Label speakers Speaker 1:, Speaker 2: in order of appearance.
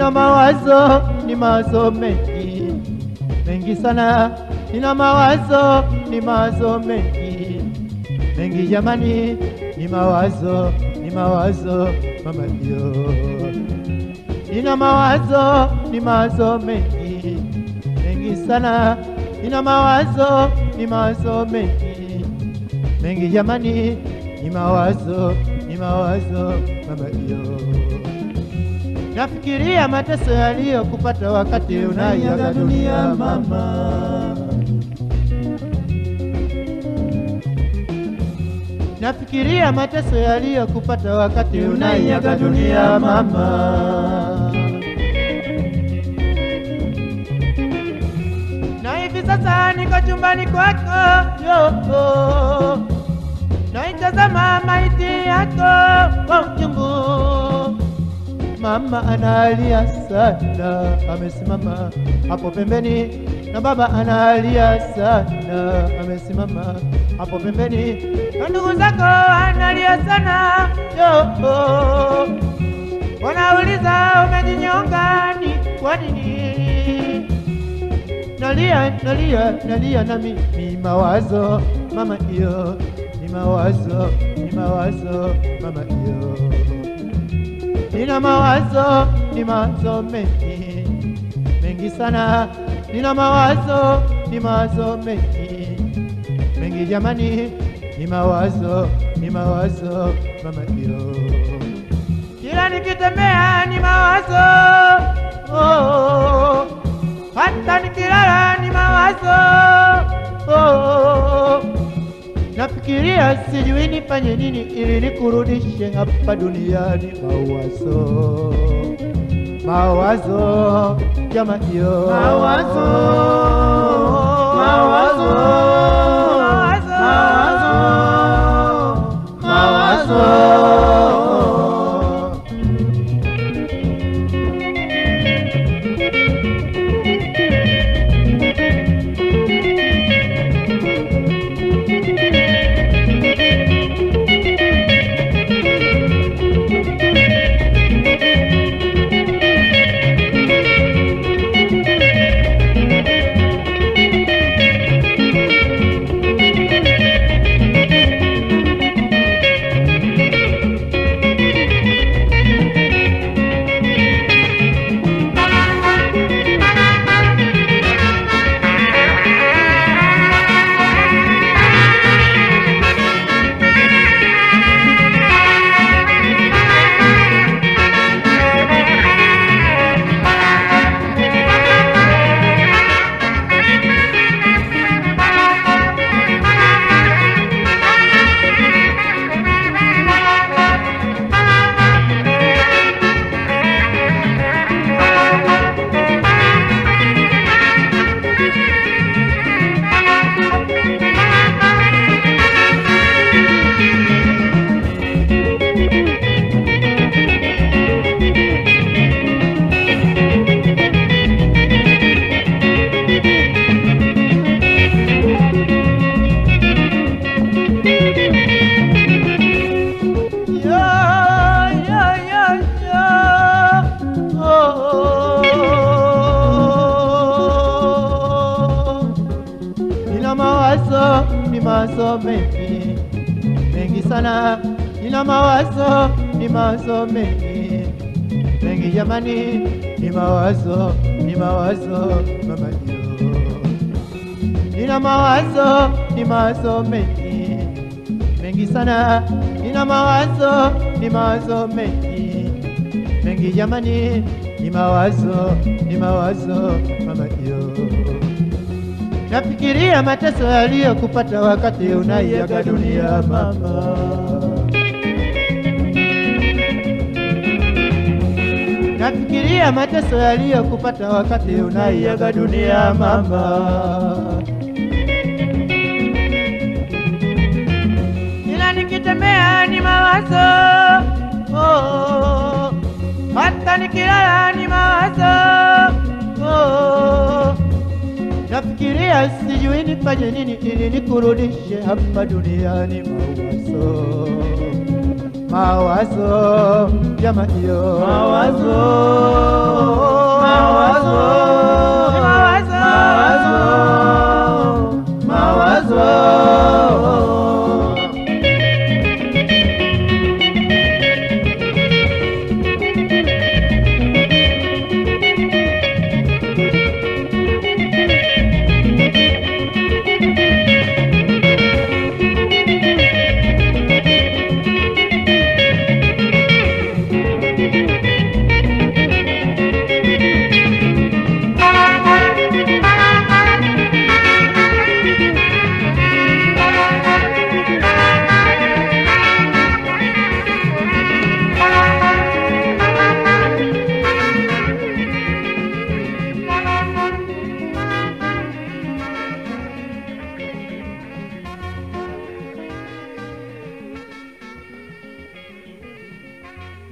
Speaker 1: nina mawazo, ni mawazo mengi mengi sana, nina mawazo, ni mawazo mengi mengi jamani, ni mawazo, ni mawazo mama yo, nina mawazo, ni mawazo mengi mengi sana, nina mawazo, ni mawazo mengi mengi jamani, ni mawazo, ni mawazo mama yo. Nafikiria mateso yaliyokupata wakati unaiaga dunia mama. Nafikiria mateso yaliyokupata wakati unaiaga dunia mama. Na hivi sasa niko chumbani kwako yo, naitazama maiti yako kwa uchungu. Mama analia sana, amesimama hapo pembeni, na baba analia sana, amesimama hapo pembeni, na ndugu zako analia sana yo, wanauliza umejinyonga ni kwa nini? Nalia, nalia, nalia nami ni mawazo mama iyo, ni mawazo, ni mawazo mama iyo nina mawazo, ni mawazo mengi mengi sana, nina mawazo, ni mawazo mengi mengi jamani, ni mawazo, ni mawazo mama yo, kila nikitembea ni mawazo oh, hata nikilala ni mawazo oh, Nafikiria sijui nifanye nini ili nikurudishe hapa duniani. Mawazo, mawazo jama hiyo,
Speaker 2: Mawazo, mawazo, mawazo, mawazo.
Speaker 1: yo, yo, yo, yo. Oh. Nina mawazo, ni mawazo mengi mengi sana, nina mawazo, ni mawazo mengi mengi jamani, ni mawazo, ni mawazo mama yo, nina mawazo, ni mawazo mengi mengi sana, nina mawazo, ni mawazo mengi mengi jamani, ni mawazo, ni mawazo mama yo. Nafikiria mateso yaliyokupata wakati unaiaga dunia mama. Nafikiria mateso yaliyokupata wakati unaiaga dunia mama. Kila nikitembea ni mawazo oh, hata nikilala ni mawazo oh, nafikiria sijui nifanye nini ili nikurudishe hapa duniani. Mawazo, mawazo jama iyo
Speaker 2: Mawazo, mawazo,